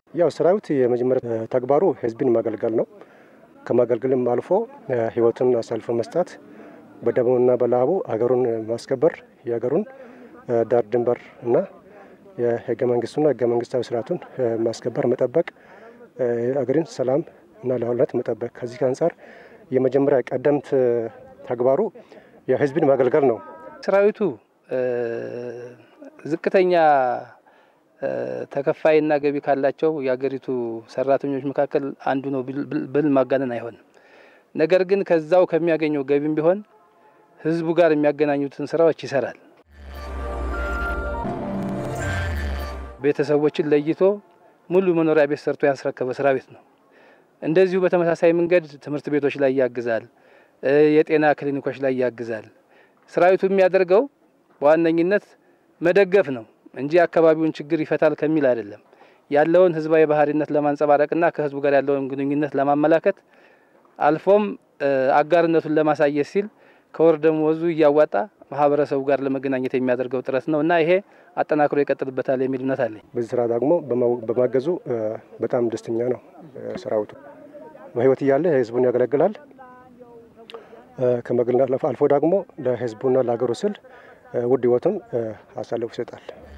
ያው ሰራዊት የመጀመሪያ ተግባሩ ህዝብን ማገልገል ነው። ከማገልገልም አልፎ ህይወቱን አሳልፎ መስጠት፣ በደሙና በላቡ ሀገሩን ማስከበር የሀገሩን ዳር ድንበር እና የህገ መንግስቱና ህገ መንግስታዊ ስርዓቱን ማስከበር መጠበቅ፣ አገርን ሰላም እና ለሁለት መጠበቅ። ከዚህ አንጻር የመጀመሪያ ቀደምት ተግባሩ የህዝብን ማገልገል ነው። ሰራዊቱ ዝቅተኛ ተከፋይና ገቢ ካላቸው የሀገሪቱ ሰራተኞች መካከል አንዱ ነው ብል ማጋነን አይሆንም። ነገር ግን ከዛው ከሚያገኘው ገቢም ቢሆን ህዝቡ ጋር የሚያገናኙትን ስራዎች ይሰራል። ቤተሰቦችን ለይቶ ሙሉ መኖሪያ ቤት ሰርቶ ያስረከበ ሰራዊት ነው። እንደዚሁ በተመሳሳይ መንገድ ትምህርት ቤቶች ላይ ያግዛል፣ የጤና ክሊኒኮች ላይ ያግዛል። ሰራዊቱ የሚያደርገው በዋነኝነት መደገፍ ነው እንጂ አካባቢውን ችግር ይፈታል ከሚል አይደለም። ያለውን ህዝባዊ ባህሪነት ለማንጸባረቅና ከህዝቡ ጋር ያለውን ግንኙነት ለማመላከት አልፎም አጋርነቱን ለማሳየት ሲል ከወር ደመወዙ እያዋጣ ማህበረሰቡ ጋር ለመገናኘት የሚያደርገው ጥረት ነው እና ይሄ አጠናክሮ ይቀጥልበታል የሚል እምነት አለኝ። በዚህ ስራ ደግሞ በማገዙ በጣም ደስተኛ ነው ሰራዊቱ። በህይወት እያለ ህዝቡን ያገለግላል። ከመግልና አልፎ ደግሞ ለህዝቡና ለሀገሩ ስል ውድ ህይወቱን አሳልፎ ይሰጣል።